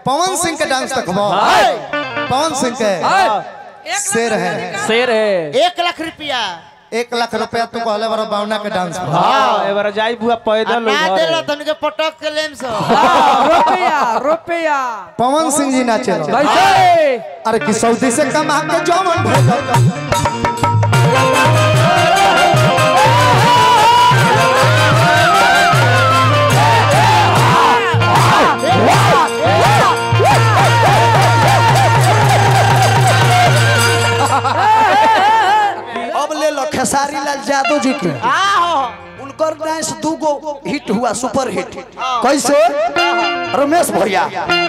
पवन सिंह के डांस देखबो पवन सिंह के शेर है शेर है एक लाख रुपया एक लाख रुपया तू कहले बारो बावना के डांस पर हाँ एबार जाई बुआ पैदल ना घरे। देलो तनिके पटक के लेम सो रुपया रुपया पवन सिंह जी नाचे रहो। कैसे अरे कि सऊदी से कमा के जौन भोग अब ले लो खेसारी लाल यादव जी के उनकर डांस दूगो हिट हुआ सुपर हिट कैसे रमेश भैया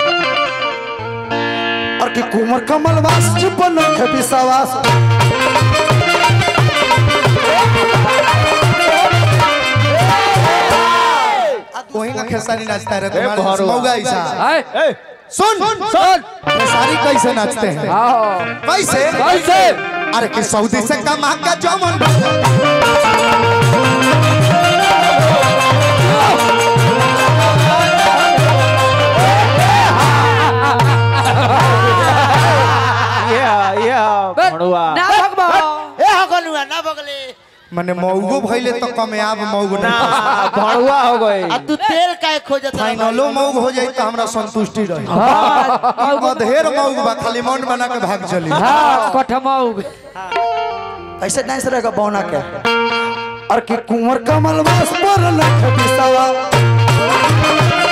और कि कुंवर कमल वास जी पर नखे विश्वास वही ना खेसारी नाचता रहे भरुआ। तुम्हारे मौगा ऐसा हाय ए, सुन सुन खेसारी कैसे नाचते हैं आओ कैसे कैसे अरे कि सऊदी से कमा के जौन भोग ये ये भणुआ ना भगवा ए हगलुआ ना बगले माने मौगो भइले तो कमयाब मौग ना ना भणुआ हो गई आ तू तेल काहे खोजत रह फाइनलो मौग हो जाई तो हमरा संतुष्टि रही अधेर मौग बा खाली मन बना के भाग चली हाँ कठमाऊ कैसे डांस रहेगा बौना के और कि कुंवर कमल वास पर नखे विश्वास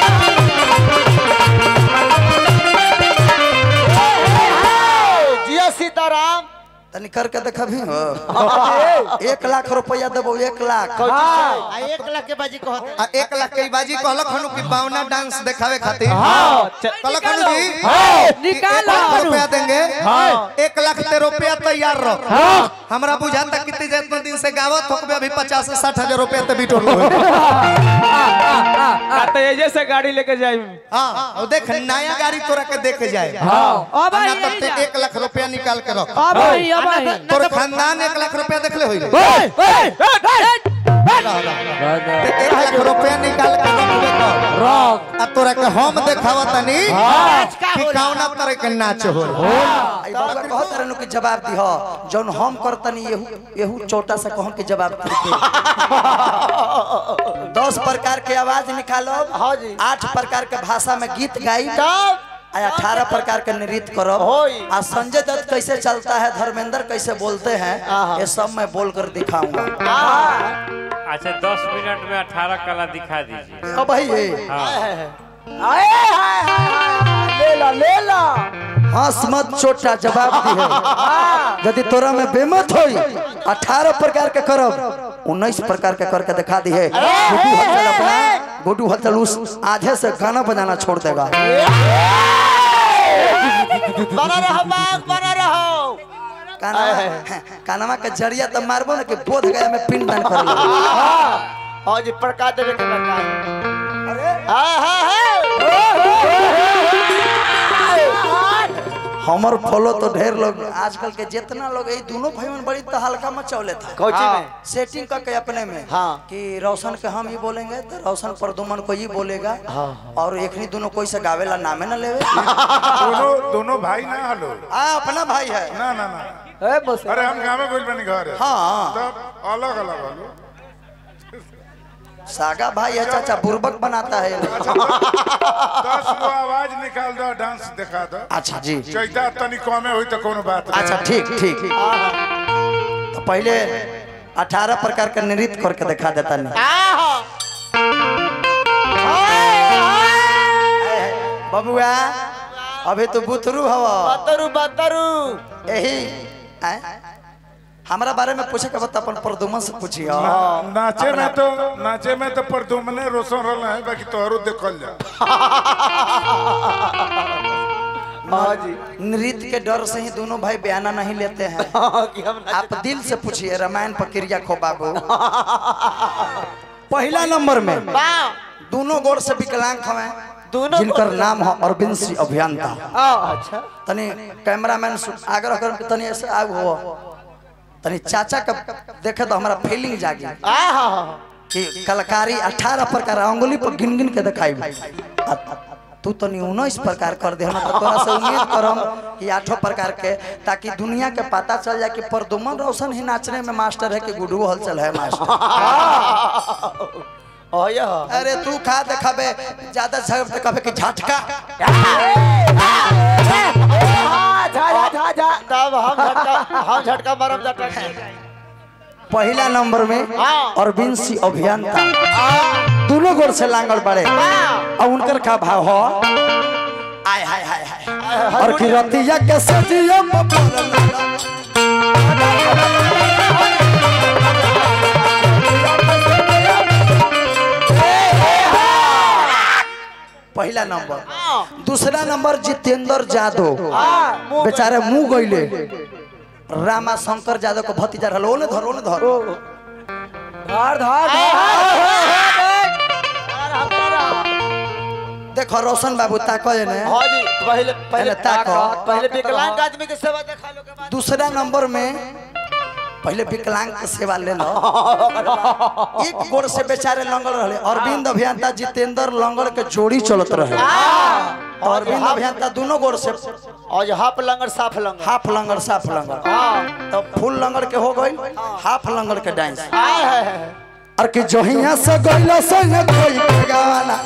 जिया सीताराम तनी करके देखबी हो एक लाख रुपया देबो एक लाख आ एक लाख के बाजी कहत आ एक लाख के बाजी कहलक हनु कि बावना डांस दिखावे खातिर हाँ, च- कहलक हनु जी कि एक निकालो। लाख रुपया देंगे हाँ। एक लाख ते रुपया तैयार रख हमरा बुझाता कितने जितना दिन से गावत हो अभी पचास से साठ हजार रुपया ते बिटोर लो आ तो ये से गाड़ी लेके जाई हाँ और देख नया गाड़ी तोरा के देखे जाए हाँ अब ना आई तब ते एक लाख रुपया निकाल के रख अब आई अब आई तोर खानदान एक लाख रुपया देख ले होई ते एक लाख रुपया निकाल के रख दे रॉक अब तोरा के हम देखावा तनी नाच का कि होला कौना तरह के नाच हो आई बाबा कहत रहनु कि जवाब दी हो जौन हम करतनी येहू येहू छोटा सा कहन के जवाब दी दस प्रकार के आवाज निकालो हाँ जी। आठ प्रकार के भाषा में गीत गाई तब आ अठारह प्रकार के नृत्य करो होई। आ संजय दत्त कैसे चलता है धर्मेंद्र कैसे बोलते हैं ये सब मैं बोल कर दिखाऊंगा अच्छा दस मिनट में अठारह कला दिखा दीजिए अब भाई ये आए हाय हाय हाय ले ला ले ला हंस मत छोटा जवाब दी है यदि तोरा में बेमत होई अठारह प्रकार के करब उन्नीस प्रकार के करके दिखा दी है गुड्डू हलचल अपना गुड्डू हलचल उस आधे से गाना बजाना छोड़ देगा बना रहो बाग बना रहो कानवा कानवा के जरिया तो मारबो ना कि बोध गया में पिंड दान कर लो हाँ जी प्रकाश देवे के प्रकाश हाँ हाँ हमर फॉलो तो ढेर लोग आजकल के जितना लोग ये दोनों भाई में बड़ी तो हल्का मचौले था कोची में सेटिंग करके अपने में हाँ। कि रोशन के हम ही बोलेंगे तो रोशन प्रदुमन को ही बोलेगा और एक नहीं दोनों कोई से गावेला नामे ना लेवे दोनों दोनों भाई ना हलो आ अपना भाई है ना ना ना ए बस अरे हम गाँव में गोल बनी घर हाँ तब अलग अलग हलो सागा भाई है चाचा बुर्बक बनाता है अच्छा दस गो आवाज निकाल दो डांस दिखा दो अच्छा जी चैता तनी कमे हुई तो कोनो बात नहीं। अच्छा ठीक ठीक तो पहले अठारह प्रकार का नृत्य करके दिखा देता नहीं बबुआ अभी तो बुतरू हवा बतरू बतरू यही आय? हमरा बारे में पूछे के बता अपन प्रदुमन से पूछिए ना- नाचे में तो नाचे में तो परदुमने रोशन रहल है बाकी तोहरो देखल जा नृत्य के डर से ही दोनों भाई बयाना नहीं लेते हैं आप दिल से पूछिए रामायण प्रक्रिया खो बाबू पहला नंबर में दोनों गोर से विकलांग हमें दोनों जिनकर नाम है अरविंद सिंह अभियंता अच्छा तनी कैमरामैन सु- आग्रह कर के तनी ऐसे आग हो तनी चाचा का देखे तो हमारा फीलिंग जागी कि कलाकारी 18 प्रकार अंगुली पर गिन गिन के दिखाई तू तो उन्नीस प्रकार कर दे हम तो तोरा से उम्मीद करम कि आठों प्रकार के ताकि दुनिया के पता चल जाए कि प्रदुमन रोशन ही नाचने में मास्टर है कि गुडू हलचल है मास्टर ओ ये हो अरे तू खा देखाबे ज्यादा झगड़ देखाबे कि झटका जा जा जा जा तब हम झटका हम झटका मारब झटका पहला नंबर में हाँ। अरविंद सिंह अभियंता दोनों गोर से लांगल बड़े और उनकर का भाव हो आय हाय हाय हाय और की रतिया के सजिया पहला नंबर दूसरा नंबर जितेंद्र जादव बेचारे मुंह गईले रामा शंकर यादव को भतीजा रहल ओने धर ओने धर धर धर देखो रोशन बाबू ताको ने हाँ जी पहले पहले पहले ताको पहले विकलांग आदमी के सेवा देखा लो के बाद दूसरा नंबर में पहले विकलांग के सेवा ले लो एक गोड़ से बेचारे लंगड़ रहे अरविंद अभियंता जितेंद्र लंगड़ के जोड़ी चलत रहे और अरविंद अभियंता दोनों गोड़ से और जो हाफ लंगर साफ लंगर हाफ लंगड़ साफ लंगड़ हाँ तो फुल लंगड़ के हो गई हाफ लंगड़ के डांस आय है है और कि जहिया से गइला संग कोई के गाना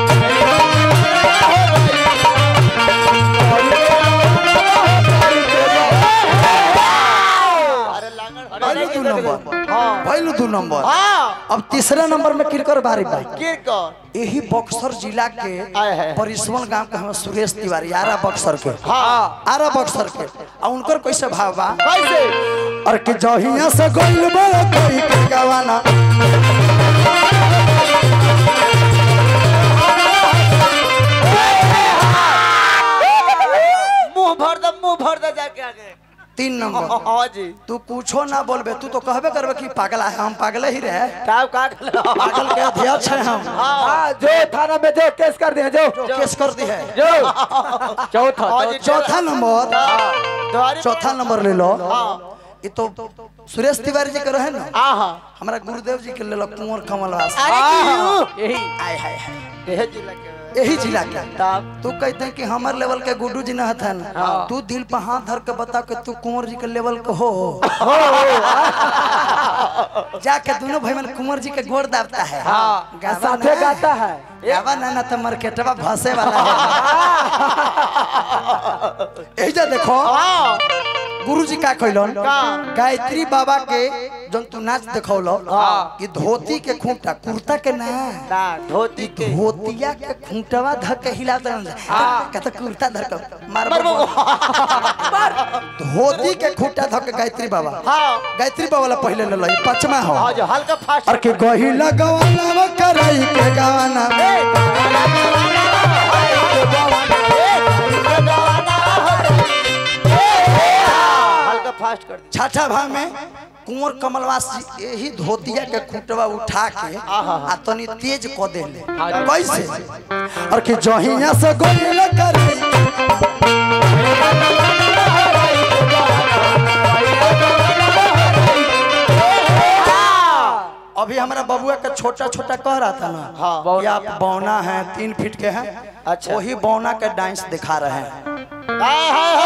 अरे लंगर पहलू दू नंबर हाँ पहलू दू नंबर हाँ अब तीसरा नंबर में किरकर बारी बाई गिर कर यही बक्सर जिला के आय है। परिसवन गांव के हम सुरेश तिवारी आरा बक्सर के हाँ आरा बक्सर के और उनकर कैसे भाव बा कैसे और कि जहिया से गइल बा कोई के गावाना मुंह भर दे मुंह भर दे जाके आगे तीन नंबर हाँ जी तू कुछो ना बोलबे तू तो कहबे करबे कि पागला है हम पागले ही रहे का का खा पागल के अध्यक्ष है हम हाँ जो थाना में जो केस कर दिया जो केस कर दी है जो चौथा हाँ जी चौथा नंबर द्वारी चौथा नंबर ले लो हाँ ये तो सुरेश तिवारी जी के रहे ना आहा हमारा गुरुदेव जी के ले लो कुंवर कमल वास अरे क्यों यही आय हाय हाय देह जिला के यही जिला के तब तू कहते हैं कि हमारे लेवल के गुड्डू जी ना था ना तू दिल पर हाथ धर के बता के तू कुंवर जी के लेवल के हो जाके दोनों भाई मन कुंवर जी के गोड़ दाबता है गावा साथे ना। गाता है गावा ना ना तो मार्केटवा भसे वाला है यही जा देखो हाँ गुरु जी का कहलन का? गायत्री बाबा के जन तू नाच देखौलो कि धोती के खूंटा कुर्ता के ना ना धोती के धोतिया के खूंटवा धर के हिला दन कहता कुर्ता धर के मार मर मार धोती के खूंटा धर के गायत्री बाबा हाँ गायत्री बाबा ला पहले ले लई पचमा हो हाँ जो हल्का फास्ट और के गहिला गवाना करई के गाना हल्का फास्ट कर दे छठा भाग में कुंवर कमलवास जी यही धोतिया के खूंटवा उठा के आ तनी तेज क देले कैसे और कि जहिया से गहिला करई अभी हमारा बबुआ का छोटा छोटा कह रहा था ना हाँ। कि आप बौना हैं तीन फीट के हैं अच्छा। वही बौना के डांस दिखा रहे हैं हाय हाय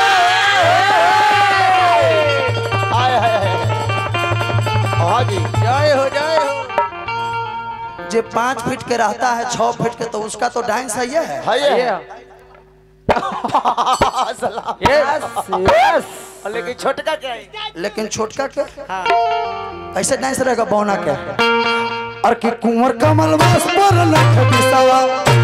हाय हाय हाय हाँ जी जय हो जय हो जो पाँच फीट के रहता है छह फीट के तो उसका तो डांस है ये है है ये ये सलाम यस यस लेकिन छोटका क्या है लेकिन छोटका के हाँ कैसे डांस रहेगा बौना के और कि कुंवर कमल वास पर लख बिसावा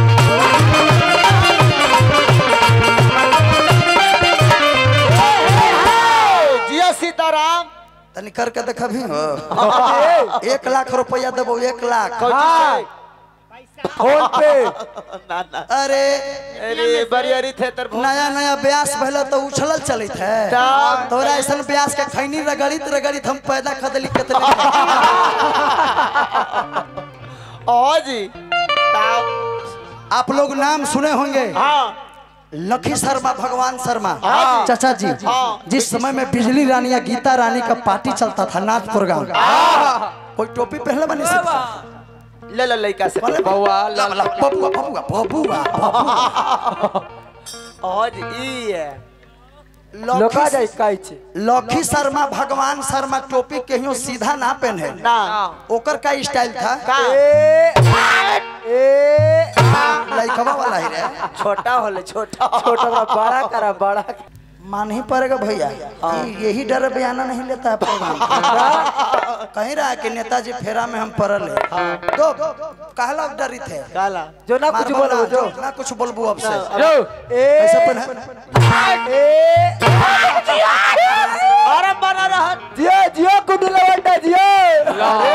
जिया सीताराम तनी करके देखा भी हो एक लाख रुपया देबो एक लाख हाँ फोन पे ना ना अरे अरे बरियारी थे तर नया नया ब्यास भले तो उछलल चलित है तब- तोरा ऐसा ब्यास के खैनी रगड़ित रगड़ित हम पैदा खदली कितने हाँ जी तब आप लोग नाम सुने होंगे हाँ लखी शर्मा भगवान शर्मा हाँ। चाचा जी हाँ। जिस समय में बिजली रानी या गीता रानी का पार्टी चलता था नाथ प्रोग्राम कोई टोपी पहले बनी से ले लो लड़का से बउआ ला ला बबुआ बबुआ बबुआ और ई है लोका जाई काई छे लखी शर्मा भगवान शर्मा टोपी कहियो सीधा ना पहने ना ओकर का स्टाइल था का ए लइकवा वाला ही रे छोटा होले छोटा छोटा बड़ा बड़ा करा बड़ा मान ही पड़ेगा भैया कि यही डर बयाना नहीं लेता है प्रोग्राम कहीं रहा कि नेताजी फेरा में हम पड़ल है दो कहला डरी थे काला जो ना कुछ मारबो बोलो ना, जो ना कुछ बोलबू अब से जो कैसे पहने अरे बना रहा जियो जियो कुडू लवंडा जियो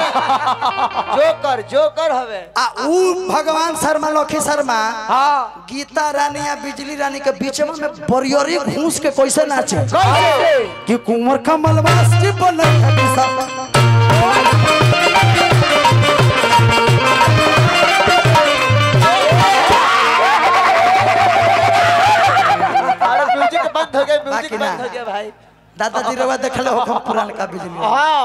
जोकर जोकर हवे आ ऊ भगवान शर्मा लखी शर्मा हाँ गीता रानी या बिजली रानी के बीच में बरियरी घूस के कैसे नाचे कैसे कि कुंवर कमल वास्ती बनल है दिशा। अरे म्यूजिक बंद हो गया म्यूजिक बाकी ना। बंद हो गया भाई दादाजी रवा देखले हो पुरान का बिजली हाँ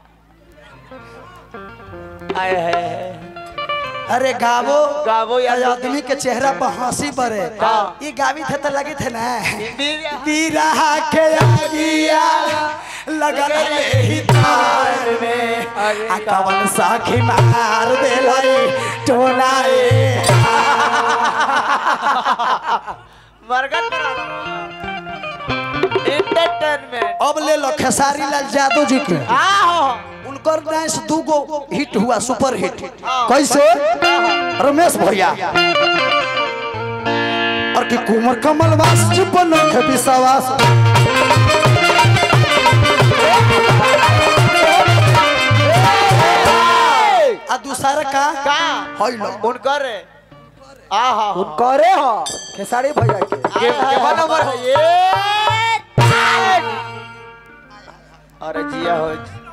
आए है अरे गावो गावो यार। यार आदमी के चेहरा पर हंसी बरे ये गावी थे तो लगी थे ना बीरा के आगिया लगल ही तार में आ कवन साखी मार देलाई टोलाए मरगन एंटरटेनमेंट अब ले लो खेसारी लाल यादव जी के आओ उनकर डांस दू गो हिट हुआ सुपर हिट कैसे रमेश भैया और कि कुमार कमल वास चिपन के विश्वास आ दूसरा का का होई लो उनकर आहा उन करे हो खेसारी भैया के के के नंबर है ये अरे जिया हो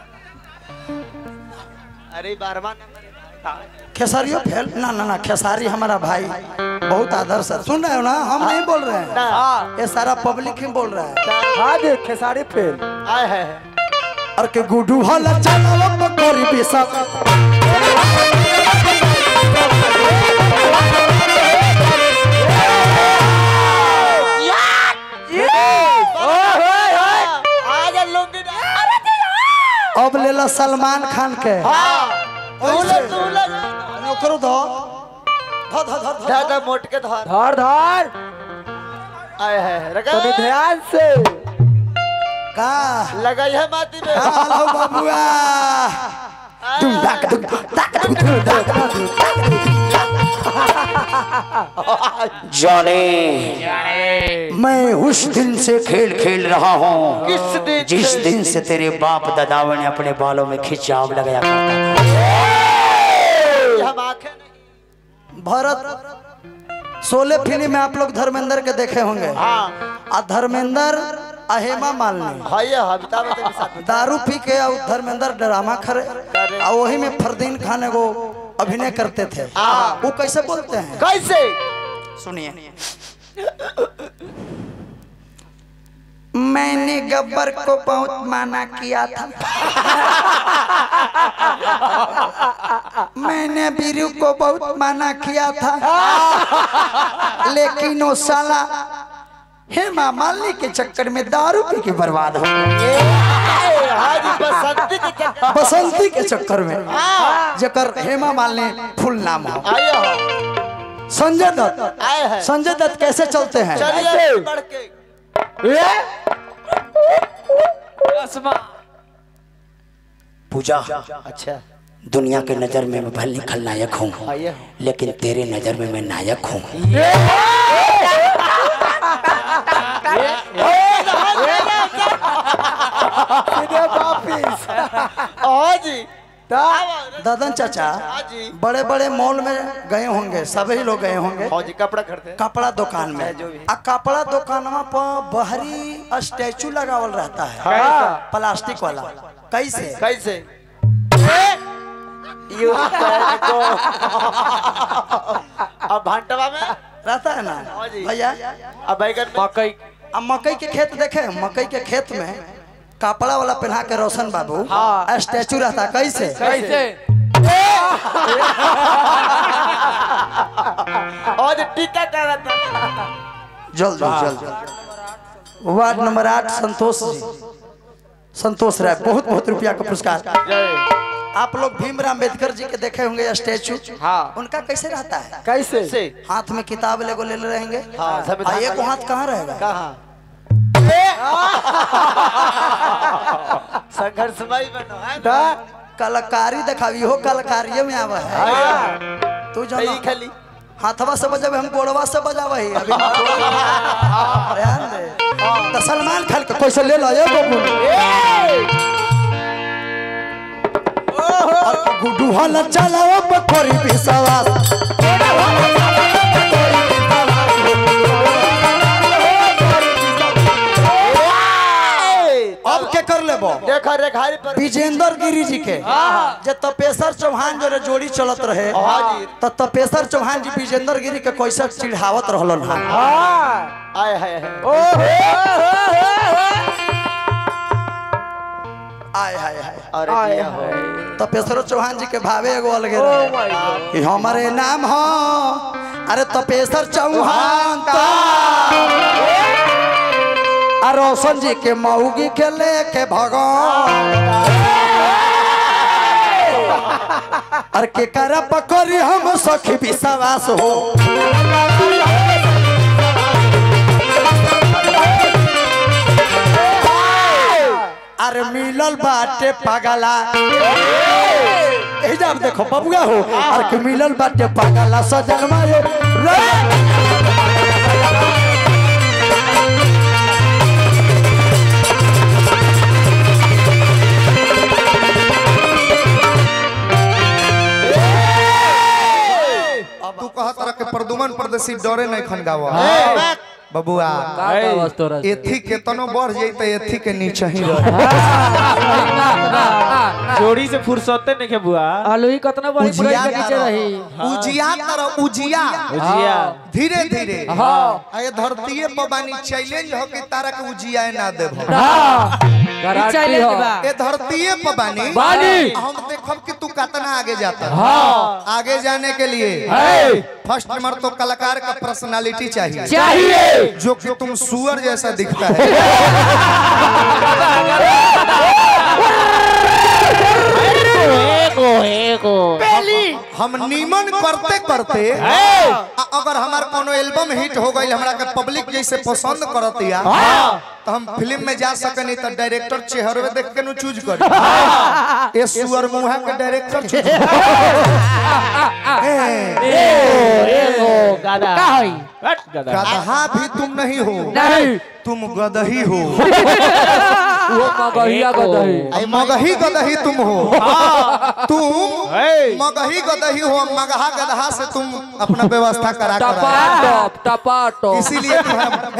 अरे बारवा नंबर है भाई। खेसारियो फेल ना ना ना खेसारी हमारा भाई बहुत आदर्श है सुन रहे हो ना हम नहीं बोल रहे हैं ना ये सारा पब्लिक ही बोल रहा है हाँ देख खेसारी फेल आए है और के गुडू हल चलाव पकोरी बिसा आज लुंगी अब ले लो सलमान खान के हां तूले तूले ओकरो दो धो धो धो धो ढाका मोट के धर धर धर आए है रगा तनी ध्यान से का लगाई है माटी में हेलो बाबूआ तुम डाक दुम डाक दुम दुम डाक दुम जाने मैं उस दिन से खेल खेल रहा हूँ किस दिन जिस से? दिन से तेरे बाप दादाओं ने अपने बालों में खिंचाव लगाया करता था हम आंखें नहीं भरत सोले फिल्म में आप लोग धर्मेंद्र के देखे होंगे हां आ धर्मेंद्र आ हेमा मालिनी भाई अमिताभ बच्चन के साथ दारू पी के और धर्मेंद्र ड्रामा करे और वही में फरदीन खान एगो अभिनय करते थे वो कैसे बोलते हैं कैसे सुनिए मैंने गब्बर को बहुत माना किया था मैंने बीरू को बहुत माना किया था लेकिन वो साला हेमा मालिनी के चक्कर में दारू पी के बर्बाद हो गया आज बसंती के चक्कर बसंती के चक्कर में जकर हेमा मालिनी फुल नाम हो आए हो संजय दत्त आए है संजय दत्त कैसे चलते हैं चलिए बढ़ के पूजा अच्छा दुनिया के नजर में मैं भले खलनायक हूँ आइए लेकिन तेरे नजर में मैं नायक हूँ सीधे वापिस हाँ जी ददन चाचा हाँ जी बड़े बड़े मॉल में गए होंगे सभी लोग गए होंगे हाँ जी कपड़ा खरीदते हैं कपड़ा दुकान में जो भी। आ कपड़ा दुकानवा पर बहरी स्टैचू लगावल रहता है हाँ। प्लास्टिक वाला कैसे कैसे यू को अब भांटवा में रहता है ना हाँ जी। भैया अब बैगन में मकई अब मकई के खेत देखे मकई के खेत में कपड़ा वाला पहना के रोशन बाबू हाँ। स्टैचू रहता है कैसे कैसे और टीका कर था जल्दी जल्दी वार्ड नंबर आठ संतोष जी संतोष राय बहुत बहुत रुपया का पुरस्कार आप लोग भीमराव अम्बेडकर जी के देखे होंगे स्टेचू हाँ उनका कैसे रहता है कैसे से हाथ में किताब लेगो ले ले रहेंगे हाँ, और संविधान एक का- हाथ कहाँ रहेगा कहाँ संघर्षमय बनो है ता कलाकारी दिखावी हो कलाकारिये में आवा है तू सही जानो खाली हाथवा से बजावे हम गोड़वा से बजावे ही अभी ध्यान दे तो सलमान खान का कैसे ले लो ये बबू गुड्डू हल चलाओ बखोरी विश्वास अब के कर लेबो देखो रेखारी पर विजेंद्र गिरी जी के जे तपेश्वर चौहान जो जोड़ी चलत रहे हाँ जी। तो तपेश्वर चौहान जी विजेंद्र गिरी के कैसे चिढ़ावत रहलन हा हाँ आए है, है। ओ आय हाय हाय अरे आए दिया हो हाय तपेश्वर चौहान जी के भावे एगो अलगे ओ रहे माय गॉड कि हमारे नाम हो अरे तपेश्वर चौहान ता आ रोशन जी के मऊगी के लेके भगवान अरे के करा पकड़ी हम सखी विश्वास हो अरे मिलल बाटे पगला ए जब देखो बबुआ हो अरे के मिलल बाटे पगला सजन मायो रे तू कहत रह के प्रदुमन परदेसी डरे नहीं खन गावा बबुआ एथी के तनो बढ़ जाई त एथी के नीचे ही रहे जोड़ी से फुर्सते नहीं के बुआ आलू ही कतना बड़ी बड़ी उजिया के नीचे रही उजिया तरह उजिया उजिया धीरे धीरे हाँ। आ ये धरतीये पर बानी चैलेंज हो कि तारा के उजिया ना देबो गारंटी हो ए धरतीये पर बानी बानी। हम देखब कि तू कितना आगे जाता है हाँ आगे जाने के लिए है फर्स्ट नंबर तो कलाकार का पर्सनालिटी चाहिए चाहिए जो कि तुम सुअर जैसा दिखता है हम नीमन करते करते आ- अगर हमार कोनो एल्बम हिट हो गई हमरा के पब्लिक जैसे पसंद करत या तो हम फिल्म में जा सकनी तो डायरेक्टर चेहरे देख के नु चूज कर ए सुअर मुहा के डायरेक्टर चूज का होई हट गधा गधा भी तुम नहीं हो नहीं तुम गदही हो वो मगहिया गदही मगही गदही तुम हो तुम हे। मगही गदही हो मगहा गदहा से तुम अपना व्यवस्था करा टपा करा टप टपा टप इसीलिए तुम्हारा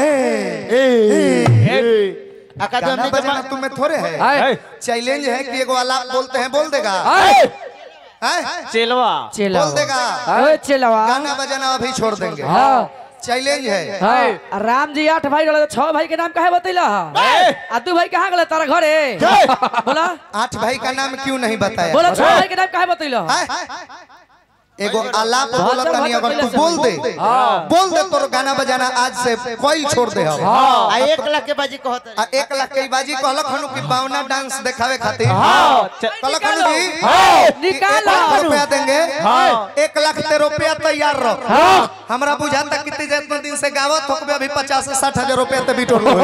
गाना बजाना तुम्हें थोड़े है है चैलेंज है कि एगो आलाप बोलते हैं बोल देगा है हैं? चेलवा चला बोल देगा है चलवा गाना बजाना अभी छोड़ देंगे हाँ चैलेंज है है राम जी आठ भाई रहे छह भाई के नाम काहे बतैला आ तू भाई कहाँ गले तारा घरे बोला आठ भाई का नाम क्यों नहीं बताया बोला छह भाई के नाम काहे बतैला हैं? एगो आलाप बोला तनी अगर तू बोल दे बोल दे तोर गाना बजाना आज से कोई छोड़ दे हम आ एक लाख के बाजी कहत आ एक लाख के बाजी कहलक हनु कि बावना डांस दिखावे खातिर च- कहलक हनु जी एक निकालो लाख रुपया देंगे एक लाख ते रुपया तैयार रख हमरा बुझाता कितने जितना दिन से गावत होकबे अभी पचास से साठ हजार रुपया ते बिटोर लो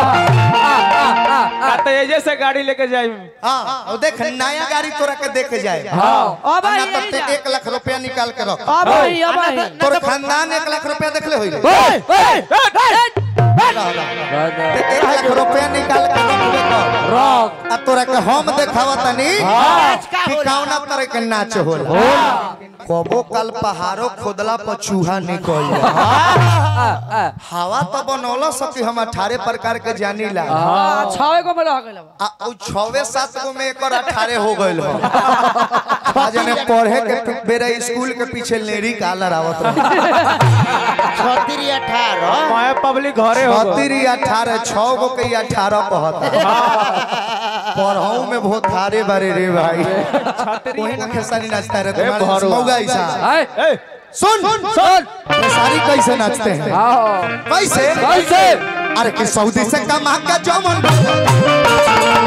कहते ये जैसे गाड़ी लेके जाई हाँ और देख नया गाड़ी तोरा के देख जाए अब ना आई तब ते एक लाख रुपया निकाल के रख अब आई अब आई तोर खानदान एक लाख रुपया देखले होई रे एक लाख रुपया निकाल के रखबे कर रॉक आ तोरा के हम देखावा तनी कि कौना तरह के नाच होला कबो कल पहाड़ो खोदला पर चूहा निकल जाए हवा तो बनौला सकी हम अठारह प्रकार के जानीला छवे को में रह गइल आ उ छवे सात गो में एकर अठारह हो गइल हो आज में पढ़े के बेरा स्कूल के पीछे लेरी कालर आवत रहे छत्तीस अठारह मैं पब्लिक घरे हो गए। छतरी अठारह छह गो के अठारह कहता पढ़ाऊ में बहुत थारे बारे रे भाई वही ना खेसारी नाचता रहता ए, है भरुआ। मौगा ऐसा आए ए, सुन सुन खेसारी कैसे नाचते हैं आओ कैसे कैसे अरे कि सऊदी से कमा का जमन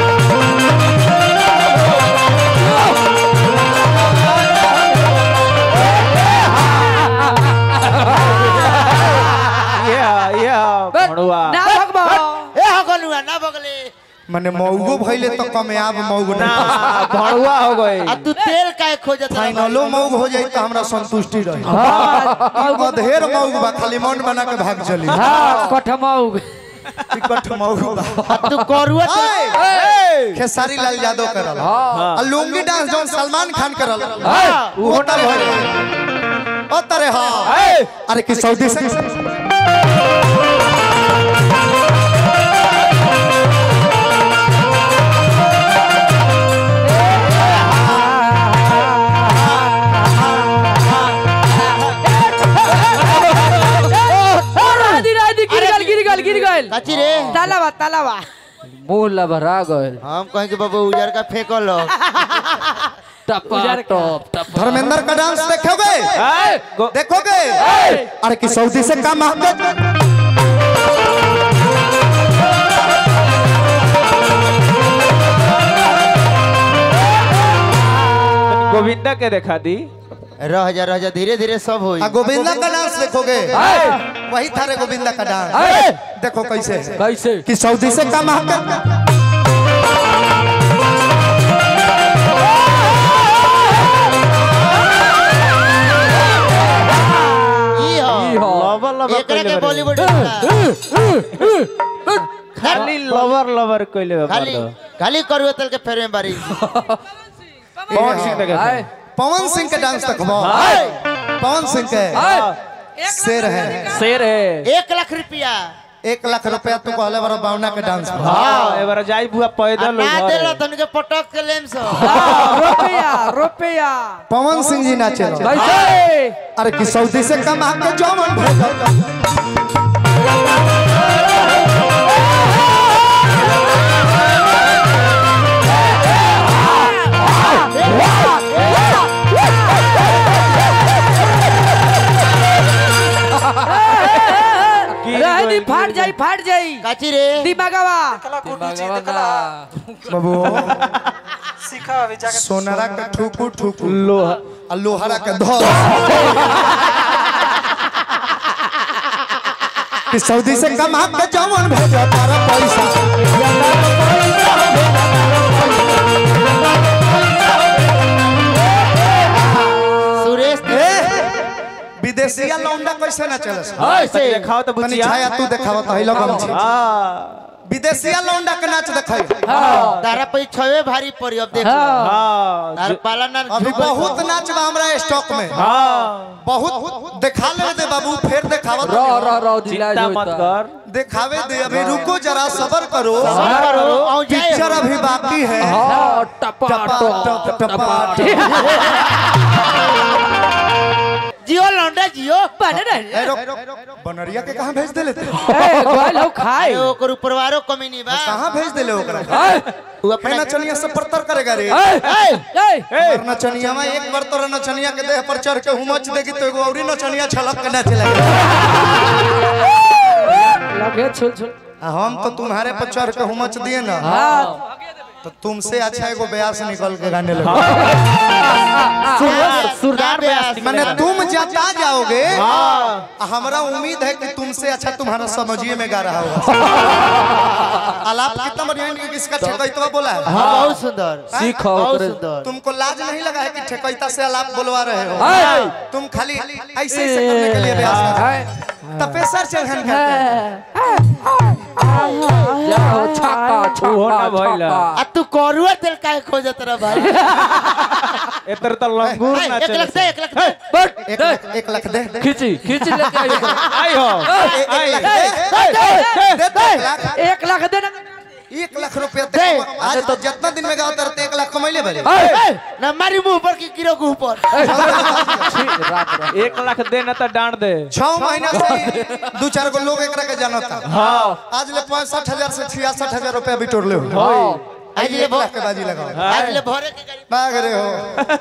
ये ये भड़ुआ ना भगवा ए हो गलुआ ना बगले माने मौगो भइले तो कमयाब मौग ना ना भड़ुआ हो गई आ तू तेल काहे खोजत रहा फाइनलो मौग हो जाई तो हमरा संतुष्टि रही अधेर मौग बा खाली मन बना के भाग चली हाँ कठमौग टिकट मौग बा आ तू करुआ तेल- ए, खेसारी लाल यादव करल आ लुंगी डांस जौन सलमान खान करल वो तरे हो ओ तरे हां अरे कि सऊदी से राधी राधी गिर गल गिर गल गिर गल काची रे तालावा तालावा मुंह लभरा गल हम कहें कि बाबू उजर का फेंकल हो टपा टप टप धर्मेंद्र का डांस देखोगे ए, गो- देखोगे अरे कि सऊदी से कम महंगा गोविंदा के देखा दी रह जा रह जा धीरे धीरे सब होई आ गोविंदा का डांस देखोगे वही था रे गोविंदा का डांस देखो कैसे है। कैसे कि सऊदी से कम महंगा ई हो लवर लवर एकरा कइले के बारे। बॉलीवुड खाली लवर लवर कइले बा खाली मर्द। खाली करुआ तेल के फेर में बारी पवन सिंह देखे आए पवन सिंह के डांस देखो पवन सिंह के शेर है शेर है एक लाख रुपया एक लाख रुपया तू कहले बड़ा बावना के डांस पर हाँ एबार जाई बुआ आ पैदल ना घर देला है। तन के पटक के लेम सो रुपया रुपया पवन सिंह जी नाचे कैसे अरे कि सऊदी से कम के जौन भेजल रहनी फाट जाई फाट जाई काची रे दिमागवा बाबू सोनारा के ठुकू ठुकू लोहा आ लोहारा के धर कि सऊदी से कम के जौन भेजल तारा पैसा सुरेश ए विदेशिया लौंडा कैसे ना चले ऐसे देखाओ तो तनी बुचिया छाया तू देखावत हइलो गमछी हाँ विदेशिया लौंडा के नाच देखै तारा पे छवे भारी पड़ी अब देख हाँ तार पाला ना अभी बहुत नाच बा हमरा स्टॉक में हाँ बहुत देखा ले दे बाबू फिर दिखावत रह रह रह दिला चिंता मत कर दिखावे दे अभी रुको जरा सबर करो करो औ जाए पिक्चर अभी बाकी है हाँ टपा टपा टप टप टपा जियो लौंडा जियो बने रहे ए, रुक, बनरिया के कहाँ भेज देले ते ए गोल हो खाए अरे ओकर उपरवारो कमी नहीं बा कहाँ भेज देले ओकरा तू अपना अपना नचनिया से परतर करेगा रे ए और नचनिया में एक बार तोरा नचनिया के देह पर चढ़ के हुमच देगी तो एगो औरी नचनिया छलक के नाचे लगे लगे छुल छुल आ हम तो तुम्हारे पर चढ़ के हुमच दिए ना हाँ तो तुमसे अच्छा एगो ब्यास निकल के गाने लगे सुरदार सुरदार ब्यास मैंने तुम जाता जाओगे आ हमरा उम्मीद है कि तुमसे अच्छा तुम्हारा समझिए में गा रहा होगा आलाप कितना बढ़िया है कि इसका ठेकैतवा बोला है हाँ बहुत सुंदर सीखो बहुत ओकरे। सुंदर तुमको लाज नहीं लगा है कि ठेकैता से आलाप बुलवा रहे हो हाय तुम खाली ऐसे ऐसे करने के लिए ब्यास कर हाय तपेसर चढ़न करते जाओ छक्का ओहो ना छक्का भइला। छक्का आ तू करुआ तेल काहे खोजत रह भाई एतर त लंगूर हाय, एक नाचे लाख दे एक लाख दे बट एक लाख एक लाख दे दे खींची खींच लेके आइए आई हो एक लाख दे दे दे एक लाख एक लाख दे ना एक लाख रुपया दे आज तो जितना दिन में गाओ तरते एक लाख कमैले भले ए, ना मारी मुंह पर की गिरो के ऊपर एक लाख दे ना तो डांट दे छह महीना से ही दू चार गो लोग एकरा के जानता हाँ आज ले पैंसठ हजार से छियासठ हजार रुपया बिटोर ले हाँ आज ले एक भो लाख के बाजी लगाओ आज ले भोरे के गाड़ी भाग रहे हो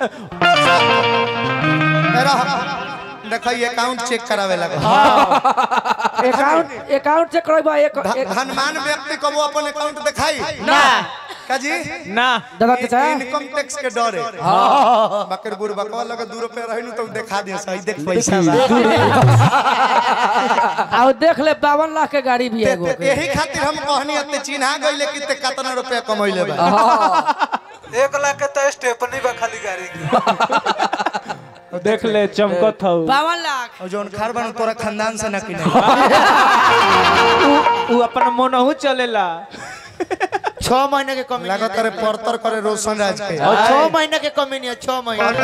एरा देखो ये अकाउंट चेक करावे लगा अकाउंट अकाउंट चेक करबा एक एक- धनमान व्यक्ति को वो अपन अकाउंट दिखाई ना का जी ना दादा के चाहे इनकम टैक्स के डर है बकर बुर बकवा लगे दू रुपए रही नु तो दिखा दिया सही देख पैसा बा आओ देख ले बावन लाख के गाड़ी भी है एगो ते- ते- यही खातिर हम कहनी अते चिन्हा गइले कि ते कितना रुपया कमैले बा एक लाख के तो स्टेपनी बा खाली गाड़ी की देख ले चमकत हौ बावन लाख और जोन खार बन तोरा खानदान से ना कि नहीं उ अपन मोनहु चलेला छह महीने के कमी लागत करे परतर करे रोशन राज के और छह महीने के कमी नहीं है छह महीने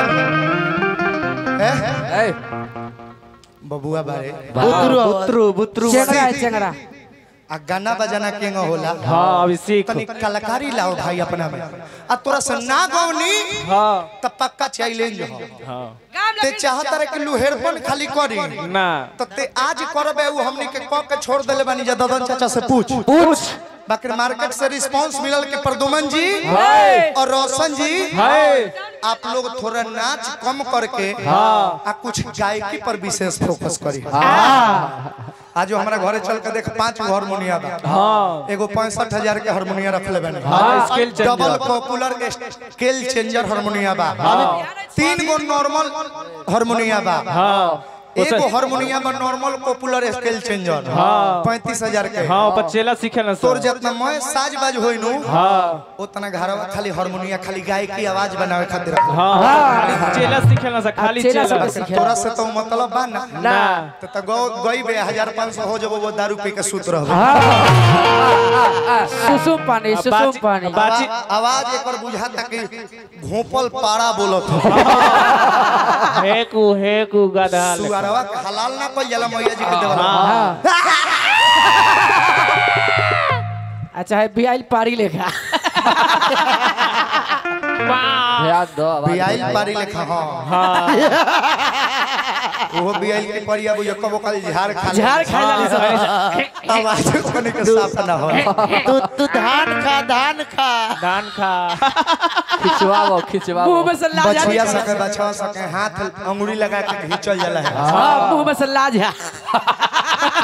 हैं? बबुआ बारे बुतरू हो। बुतरू बुतरू चेंगरा है चेंगरा आ गाना बजाना केंगा होला हाँ अभी सीख तनी कलाकारी लाओ भाई अपना में आ तोरा से ना गौनी हाँ त पक्का चैलेंज हो हाँ ते चाहत रे कि लुहेरपन खाली करी ना त ते आज करबे उ हमनी के क के छोड़ देले बानी जा ददन चाचा से पूछ पूछ बाकी मार्केट से रिस्पांस मिलल के प्रदुमन जी हाय। और रोशन जी हाय आप लोग थोड़ा नाच कम करके हाँ। आ कुछ गायकी पर विशेष फोकस करी आज जो हमारा घरे चल के देख पांच गो हारमोनिया बा हाँ एगो पैंसठ हजार के हारमोनिया रखले बानी हाँ, scale changer. Double popular scale changer हारमोनिया बा तीन गो नॉर्मल हारमोनिया बा हाँ एगो हारमोनिया में नॉर्मल पॉपुलर स्केल चेंजर हाँ। पैंतीस हजार के हाँ बच्चेला सीखे ना तोर सब जितना मैं साज बाज होई नु हाँ उतना घरवा खाली हारमोनिया खाली गायकी आवाज बनावे खातिर रखले। हाँ खाली चेला सीखे ना सा खाली चेला चेला सब सीखे। तोरा से तो मतलब बा ना ना तो त गौ गई बे हजार पाँच सौ हो जब वो दारू पी के सूत रहो सुसुम पानी सुसुम बाची- पानी बाची आवाज एक और बुझाता कि घोपल पारा बोलत हो हेकू हेकू गधा लेखा। सुअरवा के हलाल ना कोई जला मैया जी के देवल हाँ अच्छा है बियाइल पारी लेखा याद दो बियाइल पारी लेखा हां हाँ वो बियाइल के परिया बुझ कबो काल झाड़ खा ले। झाड़ खाए जाली सब आवाज कने के साफ ना हो तू तू धान खा धान खा धान खा खिंचवाओ खिंचवाओ मुंह में से लाज आ बचिया सके बचवा सके हाथ अंगुली लगा के घिचल जाला है हां मुंह में से लाज है